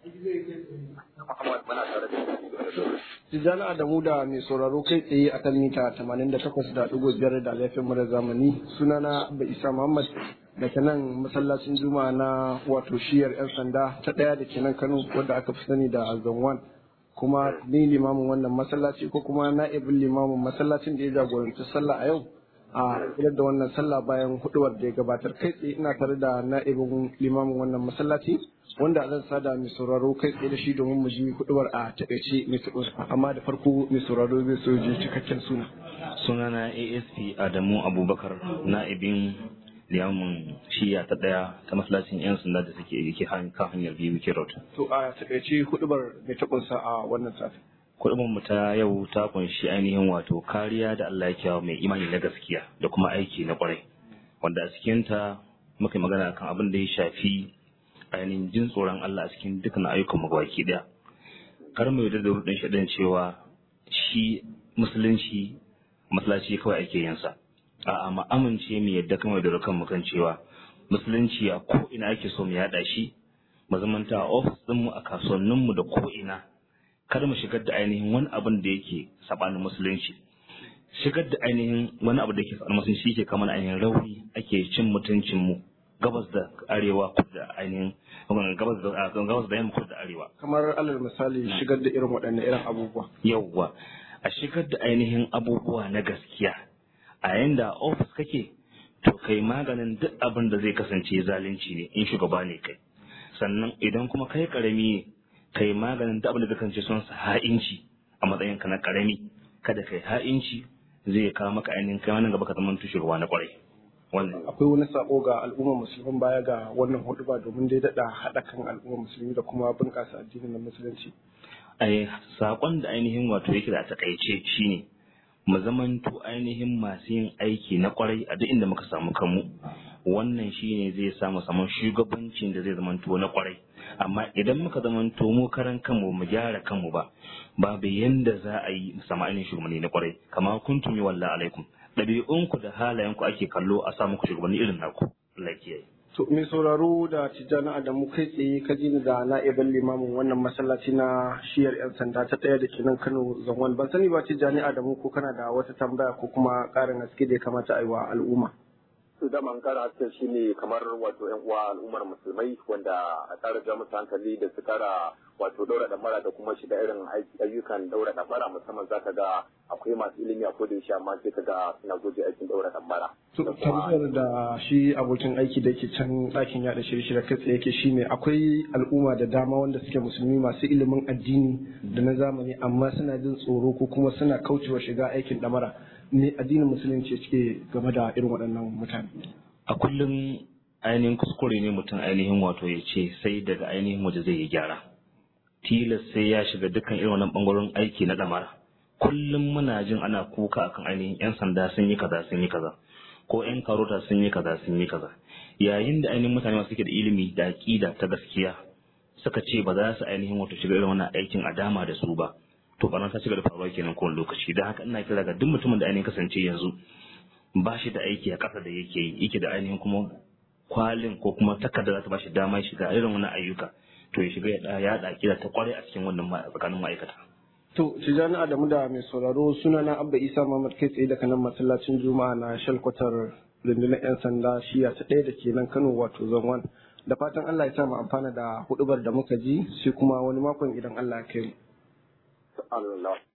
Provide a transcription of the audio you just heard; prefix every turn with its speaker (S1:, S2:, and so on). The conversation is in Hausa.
S1: Tijjani Adamu da mai sauraro kai tsaye a kan mita 88.5 da laifin mura zamani sunana Abba Isa Muhammad daga nan masallacin Juma'a na wato shiyar 'yan sanda ta ɗaya da ke nan Kano wadda aka fi sani da Zanwan kuma ni limamin wannan masallaci ko kuma na'ibin limamin masallacin da ya jagoranci sallah a yau a da wannan sallah bayan huduwar da ya gabatar kai tsaye ina tare da na'ibin limamin wannan masallaci wanda zan sada mai sauraro kai tsaye da shi domin mu ji huduwar a taƙaice mai amma da farko mai sauraro zai so ji cikakken suna
S2: sunana asp adamu abubakar na'ibin liyamin shiya ta daya ta masallacin yan sanda da suke yake kan hanyar biyu road
S1: to a taƙaice hudubar mai taɓunsa a wannan sati
S2: kuɗin mu ta yau ta kunshi ainihin wato kariya da Allah ya kiyawa mai imani na gaskiya da kuma aiki na kwarai wanda a cikin ta muka magana kan abin da ya shafi ainihin jin tsoron Allah a cikin dukkan ayyukan mu baki daya kar mu yarda da rudin shaɗin cewa shi musulunci masallaci kawai ake yin sa a'a mu amince mu yadda kamar da kan mu kan cewa musulunci a ko ina ake so mu yada shi mu zamanta a ofis din mu a kasuwannin mu da ko ina kada mu shigar da ainihin wani abin da yake sabanin musulunci shigar da ainihin wani abu da yake sabanin musulunci yake kamar ainihin rauni ake cin mutuncin mu gabas da arewa kudu da ainihin gabas da gabas da yamma kudu da arewa
S1: kamar alal misali shigar da irin waɗannan irin abubuwa
S2: yawwa a shigar da ainihin abubuwa na gaskiya a yayin da ofis kake to kai maganin duk abin da zai kasance zalunci ne in shugaba ne kai sannan idan kuma kai karami ne kai maganin duk abin da zai kasance sun sa ha'inci a matsayin ka na karami kada kai ha'inci zai kawo maka ainihin kai wannan gaba ka zama shugaba na kwarai wannan
S1: akwai wani sako ga al'ummar musulmin baya ga wannan huduba domin dai daɗa haɗa kan al'ummar musulmi da kuma bunƙasa addinin na musulunci
S2: ai sakon da ainihin wato yake da takaice shine mu zamanto ainihin masu yin aiki na kwarai a duk inda muka samu kanmu wannan shine zai samu samun shugabancin da zai zamanto na kwarai amma idan muka zamanto mu karan kanmu mu gyara kanmu ba babu yanda za a yi samu ainihin shugabanni na kwarai kama kuntum wallahi alaikum ɗabi'unku da halayenku ake kallo a samu ku shugabanni irin naku Allah kiyaye
S1: To mai sauraro da Tijjani Adamu kai tsaye ka ji da na'ibin limamin wannan masallaci na shiyar 'yan sanda ta ɗaya da ke nan Kano zangon ban sani ba Tijjani Adamu ko kana da wata tambaya ko kuma ƙarin haske da ya kamata a yi wa al'umma.
S3: su da man kara hasken shi ne kamar wato yan uwa al'ummar musulmai wanda a tsara ja musu hankali da su kara wato daura damara da kuma shiga irin ayyukan daura damara musamman zaka ga akwai masu ilimi a kodin shi amma sai ka ga suna guje aikin daura damara.
S1: tambayar da shi abokin aiki da ke can ɗakin yaɗa shirye-shirye kai tsaye yake shine akwai al'umma da dama wanda suke musulmi masu ilimin addini da na zamani amma suna jin tsoro ko kuma suna kaucewa shiga aikin ɗamara ne addinin musulunci cike game da irin waɗannan mutane.
S2: a kullum ainihin kuskure ne mutum ainihin wato ya ce sai daga ainihin waje zai yi gyara tilas sai ya shiga dukkan irin wannan bangaren aiki na ɗamara kullum muna jin ana kuka akan ainihin 'yan sanda sun yi kaza sun yi kaza ko 'yan karota sun yi kaza sun yi kaza yayin da ainihin mutane masu suke da ilimi da aƙida ta gaskiya suka ce ba za su ainihin wato shiga irin wannan aikin a dama da su ba to ba ta shiga da faruwa kenan kowane lokaci don haka ina kira ga duk mutumin da ainihin kasance yanzu ba shi da aiki a ƙasa da yake yi yake da ainihin kuma kwalin ko kuma takarda za ta ba shi dama shiga irin wannan ayyuka to ya shiga ya yaɗa aƙida ta kwarai a cikin wannan tsakanin ma'aikata.
S1: To, Tijjani Adamu da mai sauraro suna na Abba Isa Muhammad kai tsaye daga nan masallacin Juma'a na shalkwatar rundunar 'yan sanda shiya ta ɗaya da ke nan Kano wato Zonwan. Da fatan Allah ya sa mu amfana da hudubar da muka ji sai kuma wani makon idan Allah ya kai mu.